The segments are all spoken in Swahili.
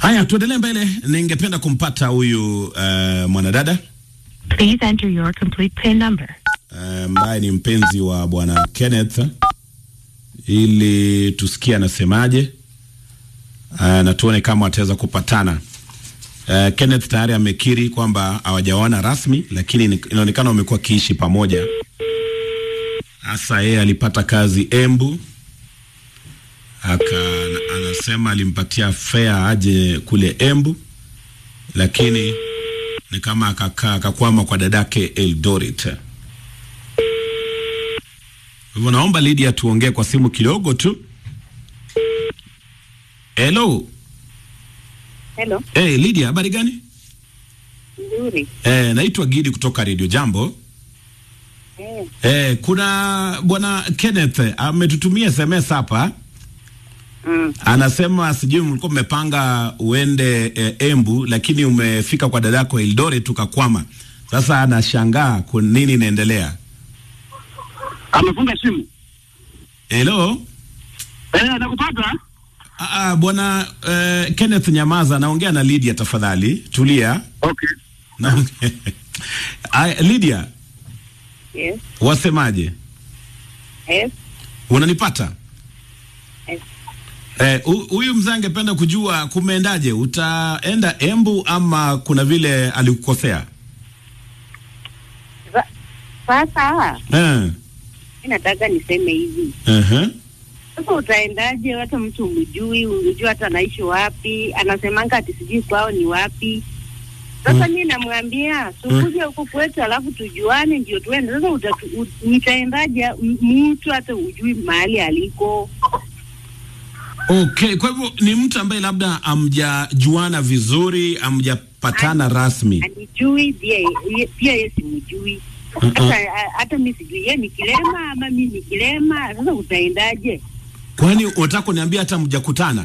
Haya, tuendelee mbele. Ningependa kumpata huyu uh, mwanadada Please enter your complete PIN number. ambaye uh, ni mpenzi wa bwana Kenneth ili tusikie anasemaje, uh, na tuone kama wataweza kupatana. Uh, Kenneth tayari amekiri kwamba hawajaoana rasmi, lakini ni- inaonekana wamekuwa kiishi pamoja. Hasa yeye alipata kazi Embu, aka anasema alimpatia fea aje kule Embu, lakini ni kama akakaa akakwama kwa dadake Eldoret. Hivyo naomba Lydia tuongee kwa simu kidogo tu. Hello. Hello, Hey, Lydia, habari gani? nzuri. Eh, naitwa Gidi kutoka Radio Jambo. Eh, Eh, kuna bwana Kenneth ametutumia SMS hapa. mm. Anasema sijui mlikuwa mmepanga uende eh, Embu lakini umefika kwa dadako Eldoret tukakwama. Sasa anashangaa kwa nini inaendelea. amefunga simu Hello? eh, nakupata Ah, ah, bwana eh, Kenneth Nyamaza naongea na Lydia tafadhali. Tulia. okay. Naongea. Aya, Lydia, Yes, wasemaje? yes, Unanipata? yes. Eh, hu- huyu mzee angependa kujua kumeendaje, utaenda Embu ama kuna vile alikukosea? Sa- Sasa Eh. mi nataka niseme hivi, Uh-huh. sasa utaendaje? Hata mtu umjui, umjui hata anaishi wapi, anasemanga ati sijui kwao ni wapi. Sasa mi namwambia sukuja huku kwetu, alafu tujuane ndio tuende. Sasa utatu- u- nitaendaje m- mtu hata ujui mahali aliko? Okay, kwa hivyo ni mtu ambaye labda amjajuana vizuri, amjapatana rasmi. Anijui pia ye- pia yeye simjui Mm-mm. hata hata mi sijui ye ni kilema ama mi ni kilema. Sasa utaendaje? Kwani unataka kuniambia hata mjakutana?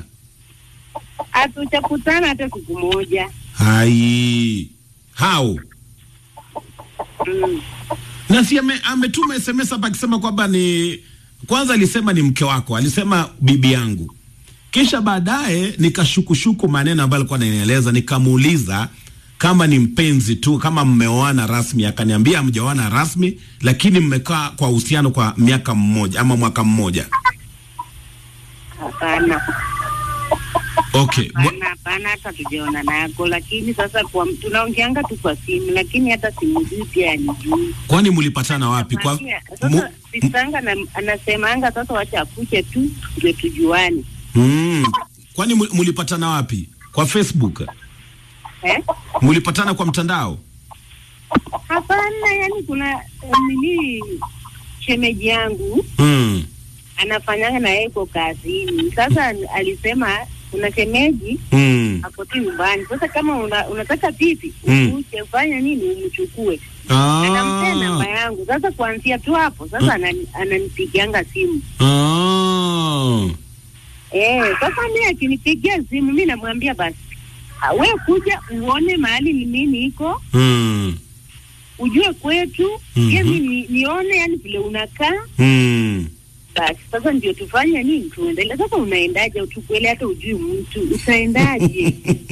hatujakutana hata siku moja. Hai. How? Mm. Na si ame, ametuma SMS hapa akisema kwamba ni kwanza alisema ni mke wako, alisema bibi yangu. Kisha baadaye nikashukushuku maneno ambayo alikuwa ananieleza, nikamuuliza kama ni mpenzi tu, kama mmeoana rasmi. Akaniambia mjaoana rasmi, lakini mmekaa kwa uhusiano kwa miaka mmoja ama mwaka mmoja. Hapana, Okay. Bwa- hapana, hapana, hata tujaona nako, lakini sasa kwa tunaongeanga tu kwa simu, lakini hata simjui pia anijui. Kwani mlipatana wapi? Kwa Mwambia, mu, Sasa sisanga na, anasemanga sasa, wacha akuche tu ndio tujuane mm, kwani mu- mlipatana wapi? Kwa Facebook? eh? Mlipatana kwa mtandao? Hapana, yani kuna eh, nini, shemeji yangu Mm. anafanyanga na yeye kwa kazini. Sasa alisema kuna shemeji Mm. ako tu nyumbani. Sasa kama una, unataka pipi Mm. ukuje ufanye nini, umchukue. Anampea namba Ah. yangu. Sasa kuanzia tu hapo sasa anani- ananipigianga simu Ah. eh. Sasa mi akinipigia simu mi namwambia basi, ah, we kuja uone mahali ni mimi iko Mm. ujue kwetu Mhm. pia mi ni, nione yani vile unakaa Mm. basi sasa ndio tufanye nini tuendelee sasa unaendaje utukwele hata ujui mtu utaendaje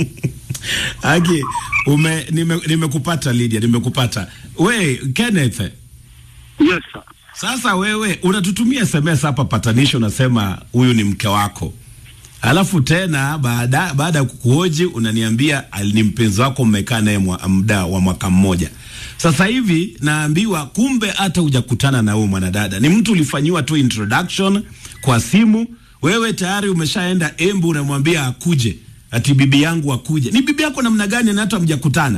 Aki, ume nime- nimekupata Lydia, nimekupata. We Kenneth, yes sir. sasa wewe unatutumia SMS hapa patanisho, unasema huyu ni mke wako, alafu tena baada baada ya kukuhoji unaniambia ali- ni mpenzi wako, mmekaa naye mwa- muda wa mwaka mmoja. Sasa hivi naambiwa kumbe hata hujakutana na huyu mwanadada, ni mtu ulifanyiwa tu introduction kwa simu. Wewe tayari umeshaenda Embu, unamwambia akuje, ati bibi yangu akuje. Ni bibi yako namna gani na hata hamjakutana?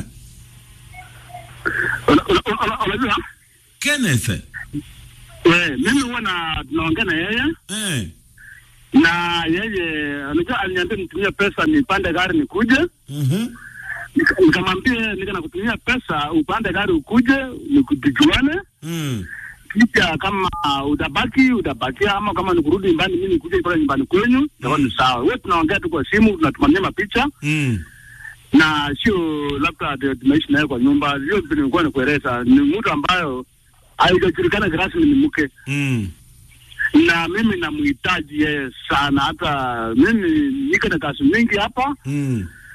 Una- una- una- unajua Kenneth, eh, mimi huwa na tunaongea na yeye eh, na yeye unajua aliniambia nitumie pesa nipande gari nikuje mhm, Nika- nikamwambia nika nakutumia pesa upande gari ukuje nikujuane mm, kisha kama utabaki utabakia ama kama nikurudi nyumbani mimi nikuje pale nyumbani kwenyu itakuwa ni sawa wewe tunaongea tu kwa simu tunatumania mapicha mm. na sio labda ndio tunaishi naye kwa nyumba hiyo vitu nilikuwa nikueleza ni mtu ambayo haijajulikana kirasmi ni mke Mm. na mimi namhitaji yeye sana hata mimi niko na kazi mingi hapa Mm.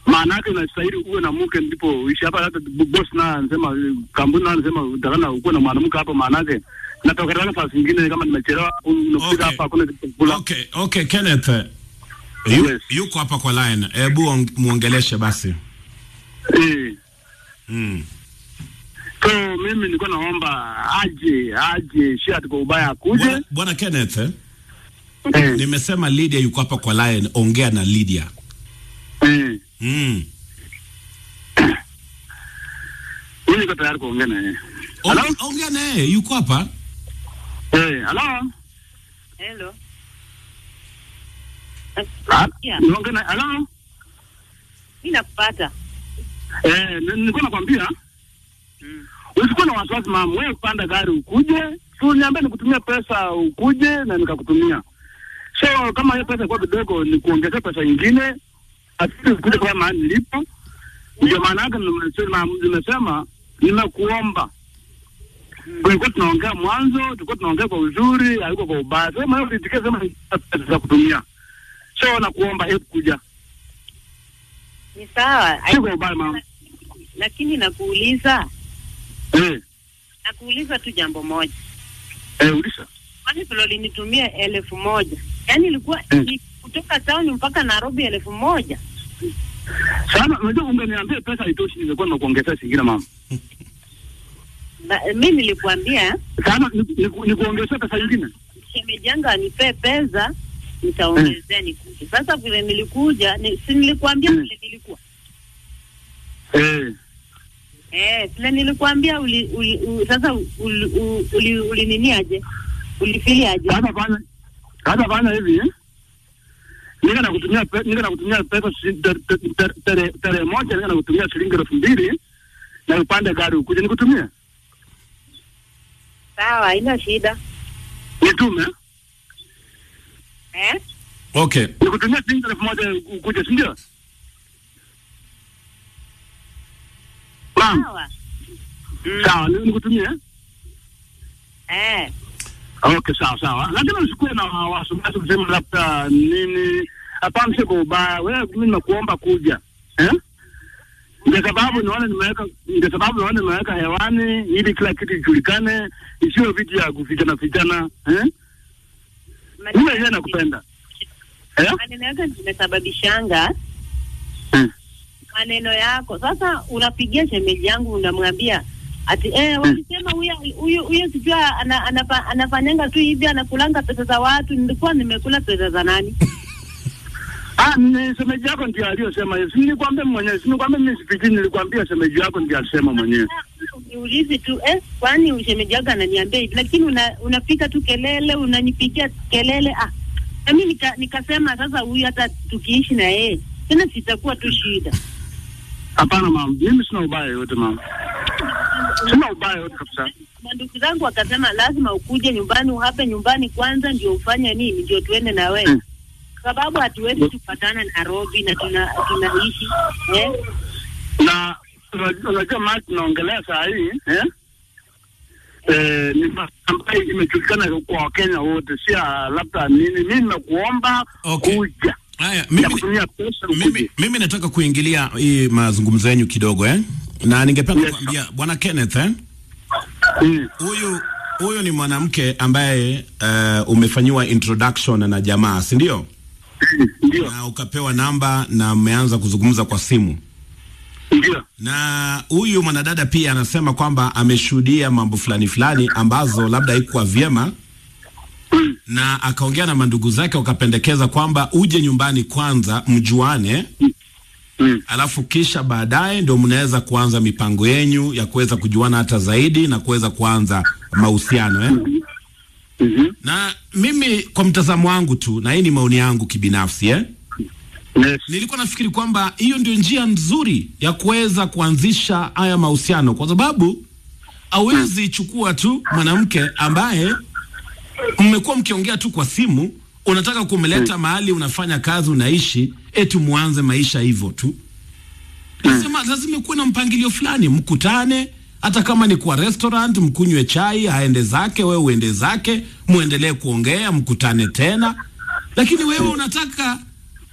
maana yake unastahili uwe na mke ndipo uishi hapa. Hata b- boss na anasema kampuni na anasema utakana ukuwe na mwanamke hapa, maana yake natoka nafasi nyingine kama nimechelewa unafika Okay. hapa hakuna kitu cha kula. Okay, okay, Kenneth. eh, Yu, Yes. yuko hapa kwa line. Hebu ong- muongeleshe basi. Eh. Mm. So mimi nilikuwa naomba aje aje shati kwa ubaya akuje. Bwana- Bwana Kenneth, eh, Eh, nimesema Lydia yuko hapa kwa line. Ongea na Lydia. eh. Mm. Mimi niko tayari kuongea na yeye. Hello? Onge- Ongea na yeye, yuko hapa. Eh, hello? Hello. Ah, Yeah, niongee na hello? mimi nakupata. Eh, ni- nilikuwa nakwambia Mm. usikuwa na wasiwasi mama, wewe kupanda gari ukuje, tu niambie nikutumia pesa ukuje na nikakutumia. So kama hiyo pesa kwa kidogo ni kuongezea pesa nyingine, asili ukuje kwa mahali nilipo. Ndio maana yake nimesema nimesema nimekuomba. Tulikuwa tunaongea mwanzo, tulikuwa tunaongea kwa uzuri, haiko kwa ubaya. Sema hiyo nitikie sema ni pesa za kutumia. So nakuomba hebu kuja. Ni sawa. Si kwa ubaya mama. Lakini nakuuliza, Eh, nakuuliza tu jambo moja. eh ulisha. Kwani vile ulinitumia elfu moja yaani ilikuwa Mm. ni kutoka town mpaka Nairobi elfu moja Sana unajua ungeniambia pesa haitoshi ningekuwa nimekuongezea zingine mama. Na- mi nilikuambia Sana ni, ni, ni kuongezea pesa nyingine. shemeji yangu anipee pesa nitaongezea nikuje. Sasa vile nilikuja ni, si nilikuambia Mm. vile nilikuwa Eh. eh, vile nilikuambia uli, uli, u, sasa uli, uli, uli, uli nini aje ulifili aje? Sasa fanya sasa fanya hivi eh? Nika nakutumia pe, nika nakutumia pesa shi- tere- tere- tere- tarehe moja nika nakutumia shilingi elfu mbili na upande gari ukuje nikutumie. Sawa, haina shida Nitume eh? Okay. nikutumia shilingi elfu moja ukuje si ndio? Ma'am, Sawa mm. sawa ni- nikutumie. eh. Okay, sawa sawa, lakini usikuwe na wasiwasi kusema labda nini. Hapana, sio kwa ubaya. Wewe mimi nimekuomba kuja eh? Ndio sababu naona nimeweka, ndio sababu naona nimeweka hewani ili kila kitu ijulikane, isiyo vitu ya kufichana fichana eh? Mimi yeye nakupenda eh? maneno yako zimesababishanga Eh. maneno yako. Sasa unapigia shemeji yangu unamwambia ati eh, wakisema huyo huyo huyo sijui ana, anafa, anafanyanga tu hivi anakulanga pesa za watu. Nilikuwa nimekula pesa za nani? Ah, ni semeji yako ndiye aliyosema hiyo. Si nilikwambia mwenyewe, si nilikwambia mimi sipiki, nilikwambia semeji yako ndiye alisema mwenyewe. Niulizi tu eh, kwani shemeji yako ananiambia hivi, lakini una, unapika tu kelele, unanipigia kelele ah. Na mimi nika, nikasema sasa huyu hata tukiishi na yeye tena sitakuwa tu shida. Hapana mama, mimi sina ubaya yote mama, sina ubaya yote kabisa. mandugu zangu wakasema lazima ukuje nyumbani uhape nyumbani kwanza ndio ufanye nini ndio tuende na wewe Mm. sababu hatuwezi tupatana Nairobi na tuna tunaishi eh? na unajua- unajua mali tunaongelea saa hii eh? Eh, ni mambo ambayo imejulikana kwa Wakenya wote, si ya labda nini. Mimi nimekuomba Okay. kuja Haya, ya mimi kutumia pesa mimi, ukuje. mimi nataka kuingilia hii mazungumzo yenu kidogo eh? Na ningependa Yes, kuambia Bwana Kenneth eh? Mm. Huyu huyu ni mwanamke ambaye uh, umefanyiwa introduction na jamaa, si ndio? Ndio, Na ukapewa namba na mmeanza kuzungumza kwa simu. ndio, Na huyu mwanadada pia anasema kwamba ameshuhudia mambo fulani fulani ambazo labda haikuwa vyema Mm. na akaongea na mandugu zake wakapendekeza kwamba uje nyumbani kwanza mjuane, Mm. alafu kisha baadaye ndio mnaweza kuanza mipango yenyu ya kuweza kujuana hata zaidi na kuweza kuanza mahusiano eh? Mhm. Na mimi kwa mtazamo wangu tu, na hii ni maoni yangu kibinafsi eh? Yes. nilikuwa nafikiri kwamba hiyo ndio njia nzuri ya kuweza kuanzisha haya mahusiano, kwa sababu hawezi chukua tu mwanamke ambaye mmekuwa mkiongea tu kwa simu, unataka kumleta mahali unafanya kazi, unaishi, eti muanze maisha hivyo tu. Nasema lazima kuwe na mpangilio fulani, mkutane hata kama ni kwa restaurant, mkunywe chai, aende zake, wewe uende zake, muendelee kuongea, mkutane tena. Lakini wewe unataka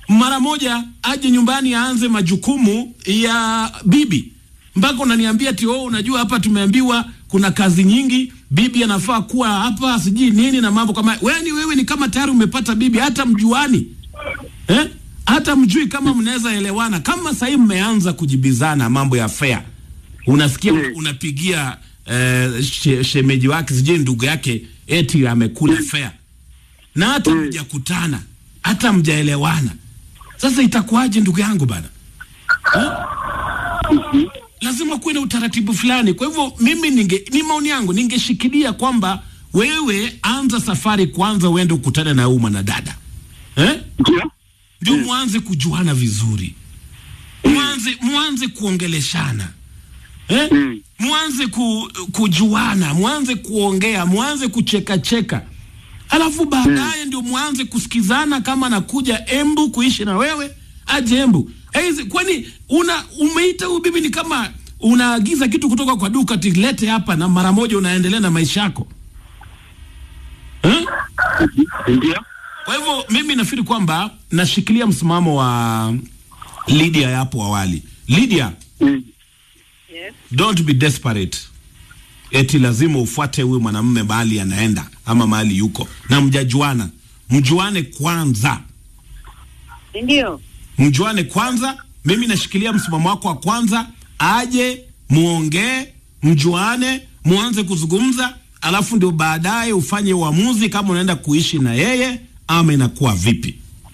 mara moja aje nyumbani aanze majukumu ya bibi mpaka unaniambia ti oh, unajua hapa tumeambiwa kuna kazi nyingi bibi anafaa kuwa hapa sijui nini na mambo kama wewe ni wewe ni kama tayari umepata bibi hata mjuani eh? hata mjui kama mnaweza elewana kama sahii mmeanza kujibizana mambo ya fea unasikia Mm. unapigia eh, she, shemeji wake sijui ndugu yake eti amekula fea na hata Mm. mjakutana hata mjaelewana sasa itakuwaje ndugu yangu bana eh? lazima kuwe na utaratibu fulani kwa hivyo mimi ninge ni maoni yangu ningeshikilia kwamba wewe anza safari kwanza uende ukutane na huyu mwanadada eh? Ndio. ndio mwanze kujuana vizuri mwanze mwanze kuongeleshana eh? Mm. mwanze ku, kujuana mwanze kuongea mwanze kuchekacheka alafu baadaye ndio mwanze kusikizana kama anakuja embu kuishi na wewe aje embu Eizi, kwani una umeita huyu bibi ni kama unaagiza kitu kutoka kwa duka tilete hapa na mara moja unaendelea na maisha yako eh? Ndio. Kwa hivyo mimi nafikiri kwamba nashikilia msimamo wa Lydia ya hapo awali. Lydia, Mm. Yes. don't be desperate. Eti lazima ufuate huyu mwanamume mahali anaenda ama mahali yuko na mjajuana. Mjuane kwanza, Ndio. mjuane kwanza. Mimi nashikilia msimamo wako wa kwanza, aje muongee, mjuane, muanze kuzungumza, alafu ndio baadaye ufanye uamuzi kama unaenda kuishi na yeye ama inakuwa vipi.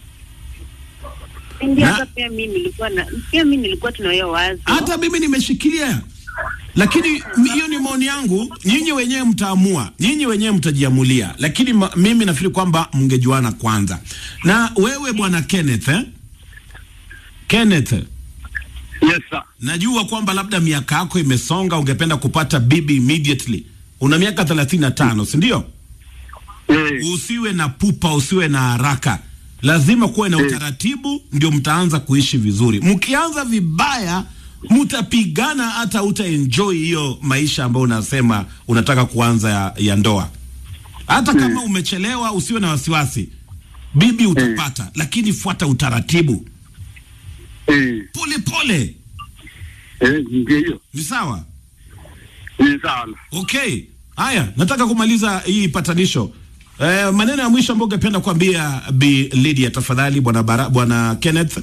Ndio Na- hata pia mimi nilikuwa na pia mimi nilikuwa tunayo wazo. hata mimi nimeshikilia, lakini m- hiyo ni maoni yangu. Nyinyi wenyewe mtaamua, nyinyi wenyewe mtajiamulia, lakini ma, mimi nafikiri kwamba mngejuana kwanza. Na wewe bwana Kenneth eh? Kenneth, Yes sir. najua kwamba labda miaka yako imesonga, ungependa kupata bibi immediately. Una miaka thelathini na tano si ndio? Eh. Usiwe na pupa, usiwe na haraka, lazima kuwe na utaratibu, ndio mtaanza kuishi vizuri. Mkianza vibaya, mtapigana, hata utaenjoy hiyo maisha ambayo unasema unataka kuanza ya, ya ndoa. Hata kama umechelewa, usiwe na wasiwasi, bibi utapata, lakini fuata utaratibu Eh. pole pole, Eh, ndio hiyo. ni sawa? Ni sawa. Okay, haya, nataka kumaliza hii patanisho. Eh, maneno ya mwisho ambayo ungependa kuambia Bi Lydia, tafadhali bwana Bara, bwana Kenneth,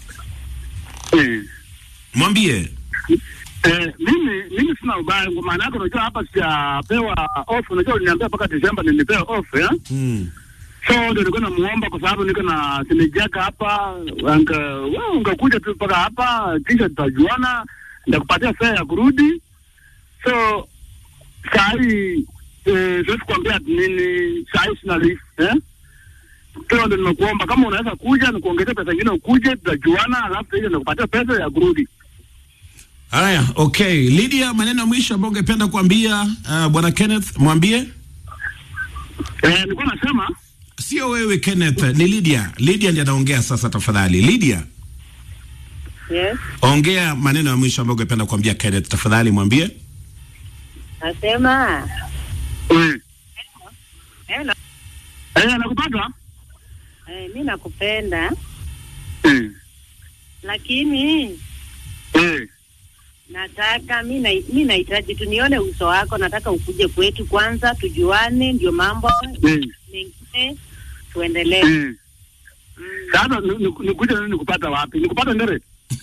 Eh. mwambie. Eh, mimi mimi sina ubaya kwa maana yake unajua hapa sijapewa off unajua uliniambia mpaka Desemba nilipewa off ya Mm. so ndio nilikuwa namuomba kwa sababu niko na simejaka hapa anga wewe ungekuja tu mpaka hapa kisha tutajuana nitakupatia fare ya kurudi so saa hii eh, siwezi kuambia ati nini saa hii sina leave eh so ndio nimekuomba kama unaweza kuja nikuongezea pesa nyingine ukuje tutajuana alafu hiyo nitakupatia pesa ya kurudi Haya, okay. Lydia, maneno ya mwisho ambayo ungependa kuambia uh, bwana Kenneth, mwambie. eh nilikuwa nasema Sio wewe Kenneth, ni Lydia. Lydia ndiye anaongea sasa, tafadhali. Lydia, Yes. ongea maneno ya mwisho ambayo ungependa kuambia Kenneth, tafadhali mwambie. Nasema eh hello. eh nakupata Eh, mimi nakupenda eh lakini eh nataka mi na, mi nahitaji tu nione uso wako. Nataka ukuje kwetu kwanza tujuane, ndio mambo eh mengine tuendelee. eh Mm. Sasa ni- ni- nikuja nini nikupata wapi? Nikupata ndere?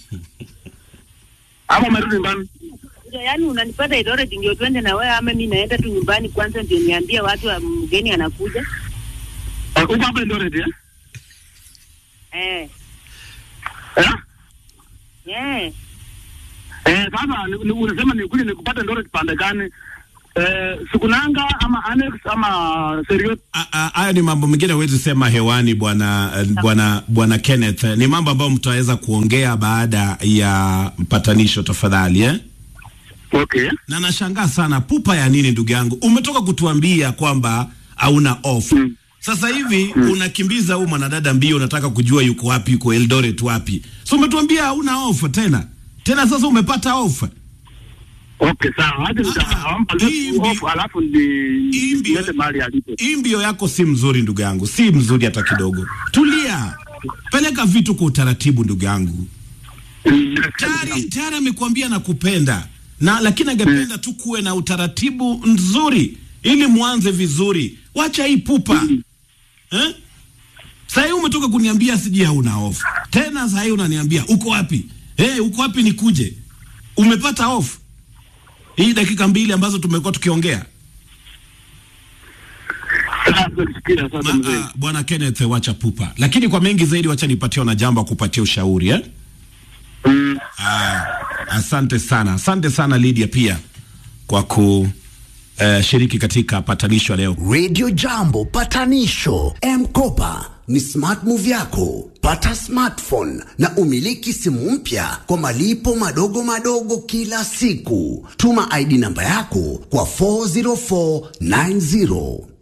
Ama umerudi nyumbani? Yaani unanipata Eldoret ndio twende na wewe, ama mi naenda tu nyumbani kwanza ndio niambie watu wa mgeni anakuja? Eh, Uko hapa Eldoret eh? Eh, Eh? yeah. Eh, sasa ni- ni- unasema nikuje nikupata Eldoret pande gani? Eh, Sukunanga ama Annex ama Seriot? A- a- Haya ni mambo mengine huwezi sema hewani bwana eh, bwana bwana Kenneth. Ni mambo ambayo mtaweza kuongea baada ya mpatanisho, tafadhali eh? Okay. na nashangaa sana pupa ya nini ndugu yangu umetoka kutuambia kwamba hauna off Mm. sasa hivi unakimbiza huu mwanadada mbio unataka kujua yuko wapi yuko eldoret wapi so umetuambia hauna off tena tena sasa umepata off Okay, sawa. Hadi Ah, nitampa hii mbi- off alafu ndi hii mbio- niende mahali alipo. hii mbio yako si mzuri ndugu yangu si mzuri hata kidogo tulia peleka vitu kwa utaratibu ndugu yangu Mm, tayari tayari amekuambia nakupenda na lakini angependa tu kuwe na utaratibu nzuri ili mwanze vizuri wacha hii pupa eh? sahii umetoka kuniambia sijui hauna off tena sahii unaniambia uko wapi hey, uko wapi nikuje umepata off hii dakika mbili ambazo tumekuwa tukiongea Sasa nasikia sasa Ma- mzee. ah, bwana Kenneth wacha pupa lakini kwa mengi zaidi wacha nipatie na jambo kupatia ushauri eh? Mm. Ah, asante sana, asante sana Lydia pia kwa kushiriki katika patanisho leo. Radio Jambo patanisho M-Kopa ni smart move yako. Pata smartphone na umiliki simu mpya kwa malipo madogo madogo kila siku. Tuma ID namba yako kwa 40490.